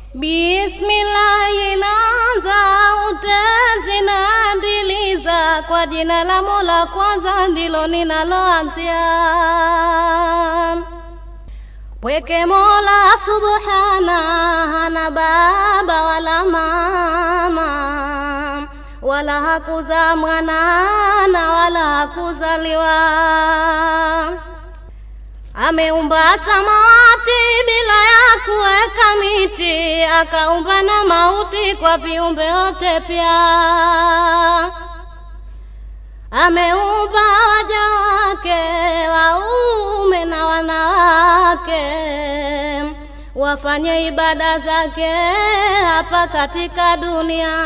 Bismillahi, naanza utezi na ndiliza kwa jina la Mola, kwanza ndilo ninaloanzia. Pweke Mola subhana, hana baba wala mama, wala hakuzaa mwana na wala hakuzaliwa. Ameumba samawati bila ya kuweka miti, akaumba na mauti kwa viumbe wote pia. Ameumba waja wake waume na wanawake, wafanye ibada zake hapa katika dunia.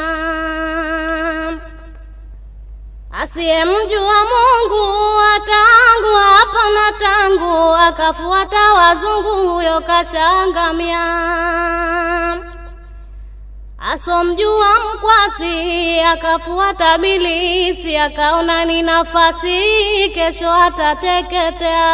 Asiyemjua Mungu tangu hapa na tangu akafuata wazungu, huyo kashangamia. Asomjua mkwasi akafuata bilisi, akaona ni nafasi, kesho atateketea.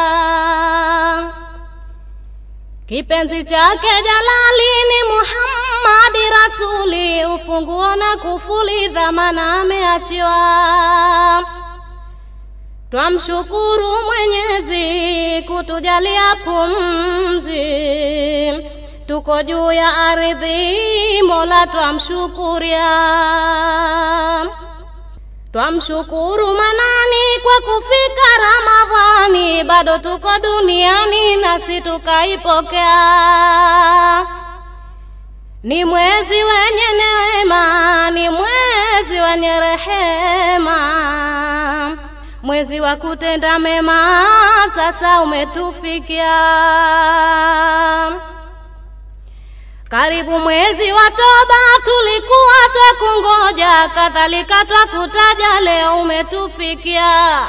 Kipenzi chake Jalali ni Muhammadi Rasuli, ufunguo na kufuli, dhamana ameachiwa. Twamshukuru Mwenyezi kutujalia pumzi, tuko juu ya ardhi, Mola twamshukuria. Twamshukuru Manani kwa kufika Ramadhani, bado tuko duniani nasi tukaipokea. Ni mwezi wenye neema, ni mwezi wenye rehema, mwezi wa kutenda mema, sasa umetufikia. Karibu mwezi wa toba, tulikuwa twakungoja, kadhalika twakutaja, leo umetufikia.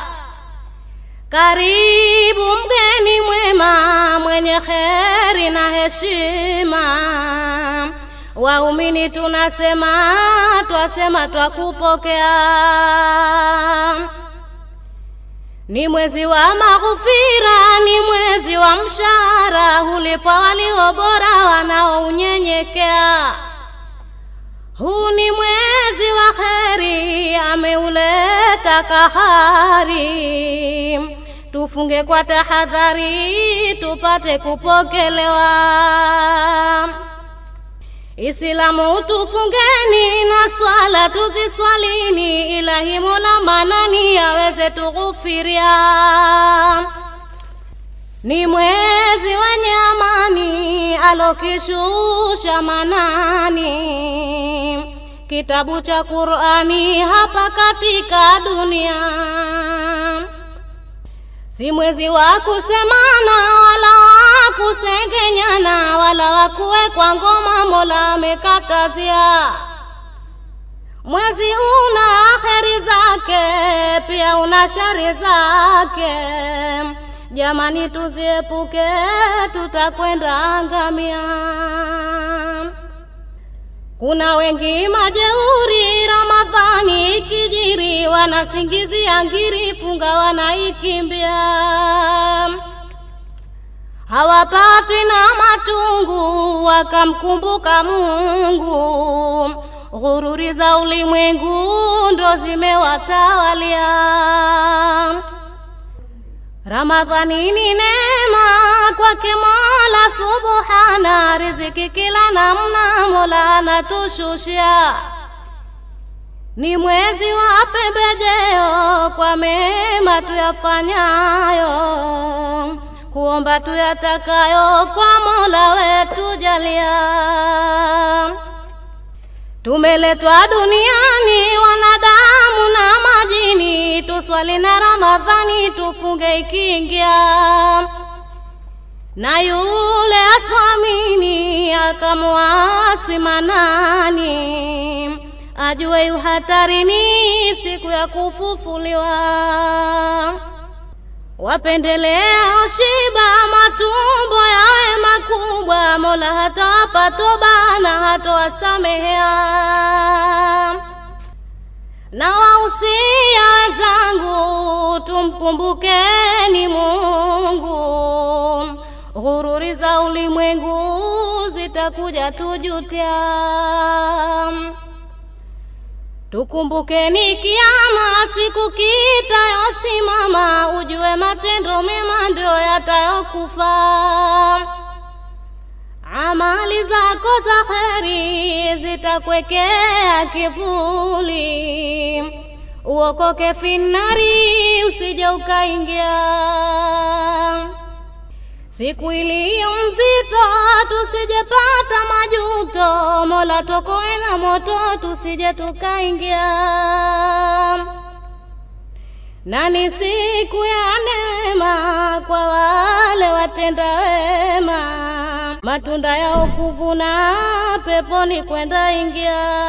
Karibu mgeni mwema, mwenye kheri na heshima, waumini tunasema, twasema twakupokea. Ni mwezi wa maghfira, ni mwezi wa mshahara, hulipwa walio bora wanaounyenyekea. Huu ni mwezi wa kheri, ameuleta kahari. Tufunge kwa tahadhari, tupate kupokelewa. Islamu tufungeni na swala tuziswalini, ilahi Mola manani aweze tughufiria. Ni mwezi wenye amani alokishusha manani, kitabu cha Qur'ani hapa katika dunia. Si mwezi wa kusemana wala wa kusengenyana wala wa kuwekwa ngoma, Mola amekatazia. Mwezi una kheri zake, pia una shari zake. Jamani, tuziepuke, tutakwenda angamia. Kuna wengi majeuri, Ramadhani ikijiri, wanasingizia ngiri, funga wanaikimbia. Hawapatwi na machungu, wakamkumbuka Mungu. Ghururi za ulimwengu ndo zimewatawalia. Ramadhani ni neema kwake Mola Subhana, riziki kila namna Mola anatushushia. Ni mwezi wa pembejeo kwa mema tuyafanyayo, kuomba tuyatakayo kwa Mola wetu jalia. Tumeletwa duniani wanadamu na majini, tuswali na Ramadhani tufunge ikiingia. Na yule asamini akamwasi Manani, ajue yu hatarini siku ya kufufuliwa. Wapendelea shiba, matumbo yawe makubwa, Mola hatawapa toba na hatowasamehea. Na wausia wenzangu, tumkumbukeni Mungu, ghururi za ulimwengu itakuja tujutia. Tukumbukeni kiama, siku kitayosimama, ujue matendo mema ndio yatayokufa. Amali zako za kheri zitakwekea kivuli, uokoke finari, usije ukaingia siku iliyo mzito, tusijepata majuto. Mola tokoe na moto, tusije tukaingia. Na ni siku ya neema kwa wale watenda wema, matunda yao kuvuna, peponi kwenda ingia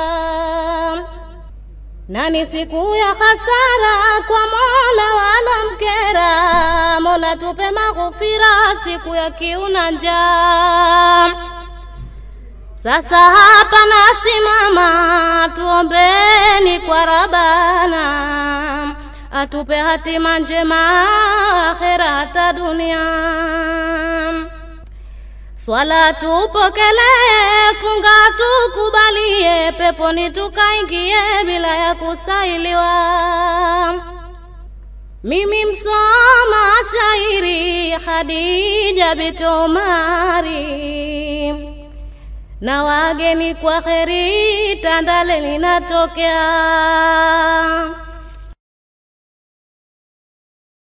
na ni siku ya hasara kwa Mola wala mkera. Mola tupe maghfira siku ya kiu na njaa. Sasa hapa nasimama, tuombeni kwa Rabana atupe hatima njema akhera hata dunia. Swala tupokelee, funga tukubalie, peponi tukaingie bila ya kusailiwa. Mimi msoma shairi Khadija Bitomari, na wageni kwa kheri, Tandale linatokea